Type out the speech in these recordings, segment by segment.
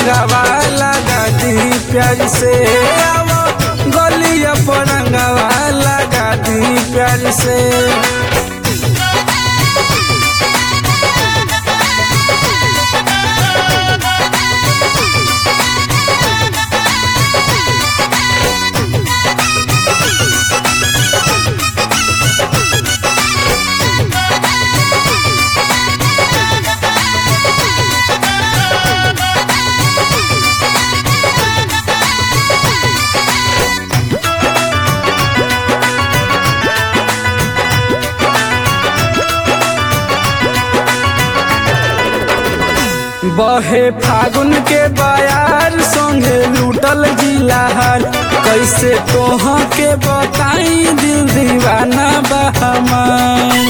रंगवा लगा दी प्यार से आवो गलिया पर रंगवा लगा दी प्यार से बहे फागुन के बयार संगे लूटल जिलाहर कैसे तोह के बताई दिल दीवाना बहमान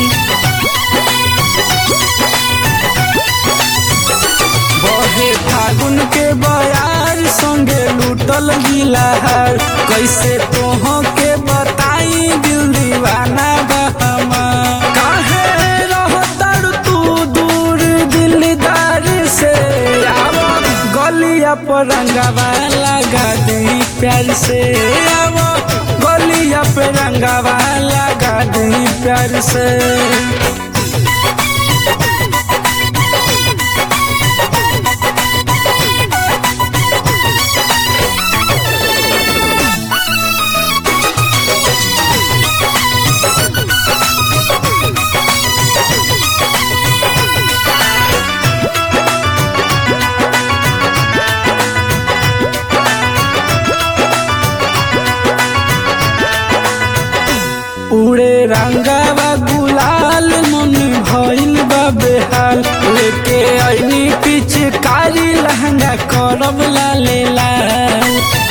बहे फागुन के बयार संगे लूटल गिलाहर कैसे तोह के बताई दिल दीवाना बहमान काहे रहतर तू दूर दिलदार से आवो गलिया पर रंगवा लगा दी प्यार से आवो गलिया पे रंगवा लगा दी प्यार से उड़े रंगवा गुलाल मन भइल बा बेहाल लेके आईनी पिचकारी लहंगा करब लाले लाल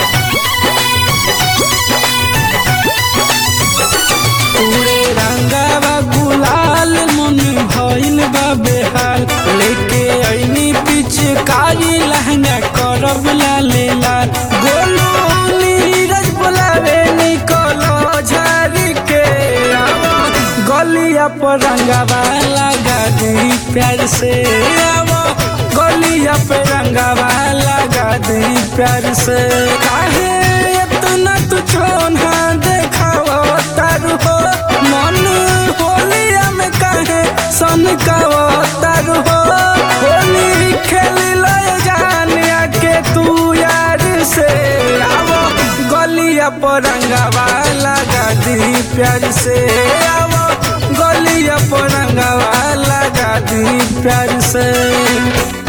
उड़े रंगवा गुलाल मन भइल बा बेहाल लेके आईनी पिचकारी लहंगा करब लाले लाल गोलू नीरज बोलावे निकलो झारी के आवो गलिया पर रंगवा लगा दी प्यार से आवो गलिया पे रंगवा लगा दी प्यार से काहे इतना तू चोना देखावा तारू हो मन होलिया में काहे सन कावा तारू हो होली खेल ले जानिया के तू यार से आवो गलिया पर रंगवा लगा दी प्यार से आवो गलिया पर रंगवा लगा दी प्यार से